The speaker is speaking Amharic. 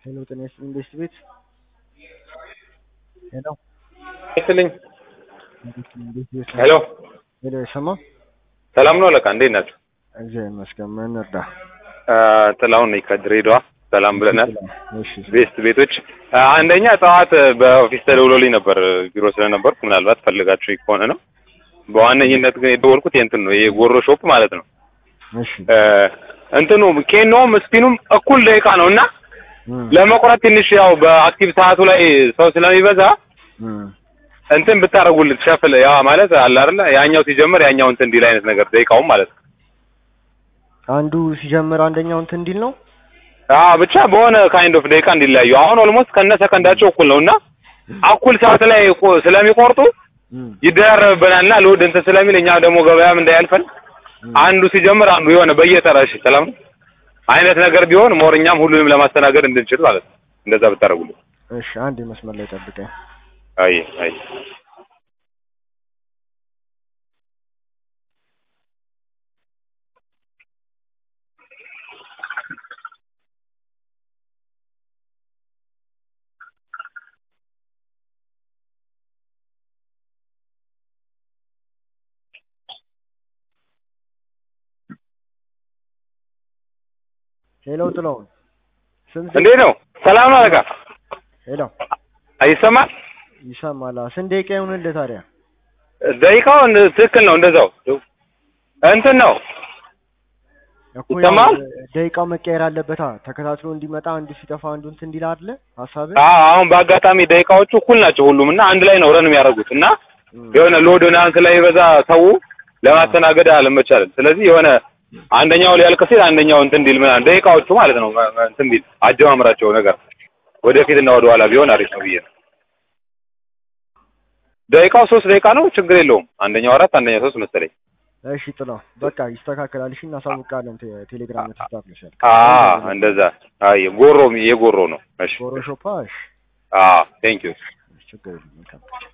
ሄሎ ጤና ይስጥልኝ ቤስት ቤት ሄሎ ይስጥልኝ። ቤት ቤት ሄሎ ሄሎ የሰማ ሰላም ነው አለቃ፣ እንዴት ናቸው? እግዚአብሔር ይመስገን ምን እርዳ ጥላሁን ነኝ ከድሬዳዋ። ሰላም ብለናል። እሺ ቤስት ቤቶች አንደኛ ጠዋት በኦፊስ ተደውሎልኝ ነበር ቢሮ ስለነበርኩ ምናልባት ፈልጋችሁ ከሆነ ነው። በዋነኝነት ግን የደወልኩት የእንትን ነው የጎሮ ሾፕ ማለት ነው። እሺ እንትኑ ኬኖም ስፒኑም እኩል ደቂቃ ነው እና እም፣ ለመቁረጥ ትንሽ ያው በአክቲቭ ሰዓቱ ላይ ሰው ስለሚበዛ እም። እንትን ብታደርጉልን ሸፍል ያ ማለት አለ አይደለ ያኛው ሲጀምር ያኛው እንትን እንዲል አይነት ነገር ደቂቃውም ማለት ነው። አንዱ ሲጀምር አንደኛው እንትን እንዲል ነው አዎ ብቻ በሆነ ካይንድ ኦፍ ደቂቃ እንዲለያዩ አሁን ኦልሞስት ከነ ሰከንዳቸው እኩል ነው እና እኩል ሰዓት ላይ እኮ- ስለሚቆርጡ እም፣ ይደራረብብናልና ሎድ እንትን ስለሚል እኛ ደግሞ ገበያም እንዳያልፈን እም። አንዱ ሲጀምር አንዱ የሆነ በየተራ እሺ ሰላም ነው አይነት ነገር ቢሆን ሞር እኛም ሁሉንም ለማስተናገድ እንድንችል ማለት ነው። እንደዛ ብታደርጉልን። እሺ አንድ መስመር ላይ ጠብቀኝ አይ አይ ሄሎ ጥላሁን ስንት እንዴት ነው? ሰላም ነው አለቃ? ሄሎ አይሰማል? ይሰማል አዎ። ስንት ደቂቃ ይሁንልህ ታዲያ ደቂቃው እንደ- ትክክል ነው። እንደዛው እንትን ነው እኮ ያው ይሰማል? ደቂቃው መቀየር አለበታ ተከታትሎ እንዲመጣ አንዱ ሲጠፋ አንዱ እንትን እንዲል አይደለ ሀሳብህ አዎ አሁን በአጋጣሚ ደቂቃዎቹ እኩል ናቸው ሁሉም እና አንድ ላይ ነው ረን የሚያደርጉት እና እም፣ የሆነ ሎድ ምናምን ስለሚበዛ ሰው ለማስተናገድ አለመቻለን። ስለዚህ የሆነ አንደኛው ሊያልቅ ሲል አንደኛው እንትን እንዲል ምናምን ደቂቃዎቹ ማለት ነው መ- መ- እንትን እንዲል አጀማምራቸው ነገር ወደፊትና ወደ ኋላ ቢሆን አሪፍ ነው ብዬ ነው። ደቂቃው ሶስት ደቂቃ ነው፣ ችግር የለውም። አንደኛው አራት አንደኛው ሶስት መሰለኝ። እሺ ጥላሁን በቃ ይስተካከላል እሺ እናሳውቃለን ቴ- ቴሌግራም ተስታፍለሻል አ እንደዛ አይ ጎሮ የጎሮ ነው። እሺ ጎሮ ሾፓ እሺ አ ቴንክ ዩ ችግር የለም መልካም